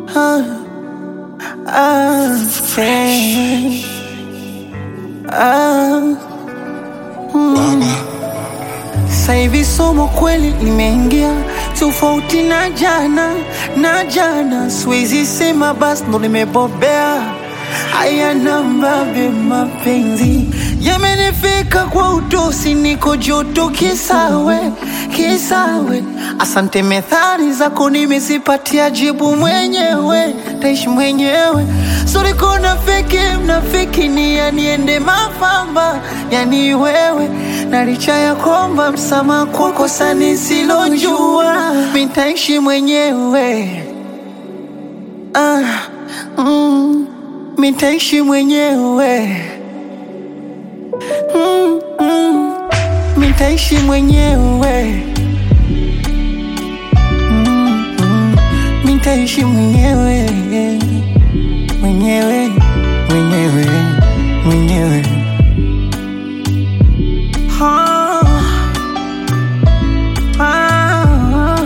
ah, ah, friend. Ah, sasa hivi somo kweli limeingia tofauti na jana na jana, siwezi sema basi ndo nimebobea. Haya nambabe, mapenzi yamenifika kwa utosi, niko joto kisawe kisawe. Asante, methali zako nimezipatia jibu mwenyewe, taishi mwenyewe. Sorry kona feki mnafiki ni yaniende mafamba, yani wewe na licha ya kwamba msamaha kwa kosa nisilojua, mitaishi mwenyewe ah, mm, mitaishi mwenyewe mm, mm, mitaishi mwenyewe mm, mm, mitaishi mwenyewe mwenyewe mwenyewe mwenyewe Ah, ah,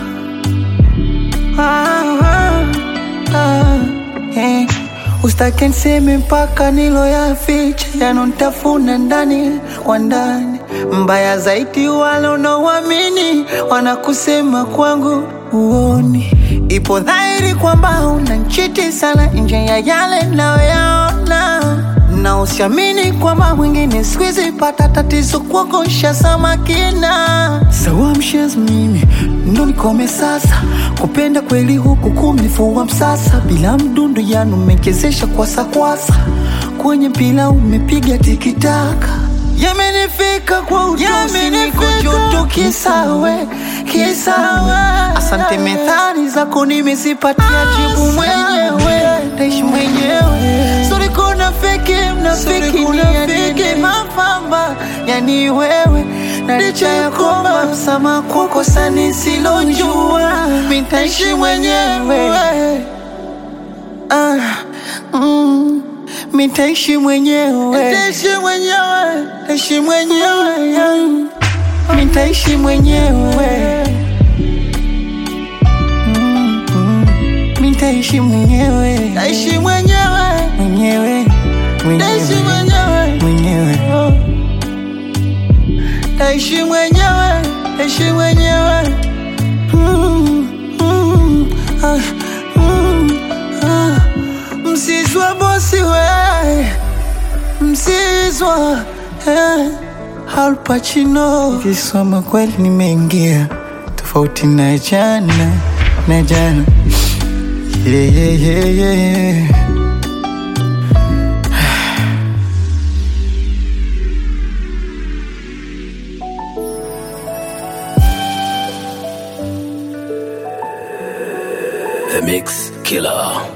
ah, ah, eh. Usitake niseme mpaka nilo ya ficha yanotafuna ndani kwa ndani. Mbaya zaidi wale unaoamini wanakusema kwangu uoni. Ipo dhahiri kwamba unanchiti sana nje ya yale nayoyaona na usiamini kwamba mwingine sikuizi pata tatizo kuogosha samakina sawa mshez mimi ndo nikome sasa kupenda kweli huku kumnifua msasa bila mdundo yanu umechezesha kwasakwasa kwenye mpila umepiga tikitaka yamenifika kwa utosi niko joto kisawe kisawe asante methali zako nimezipatia jibu mwenyewe taishi mwenyewe sorry kuna feki mnafiki ni yanini mafamba yani wewe na licha ya kwamba msamaha kwa kosa nisilojua mitaishi mwenyewe ah, mm, mitaishi mwenyewe mitaishi mwenyewe taishi mwenyewe yeah. mitaishi mwenyewe Mm, mm, mitaishi mwenyewe taishi mwenyewe mwenyewe Taishi mwenyewe mwenyewe taishi mwenyewe taishi mwenyewe Mm, mm, ah, mm, ah. msizwa bosi we msizwa eh. Al Pacino kisoma kweli nimeingia tofauti na jana na jana yeah, yeah, yeah, yeah. The Mix Killer.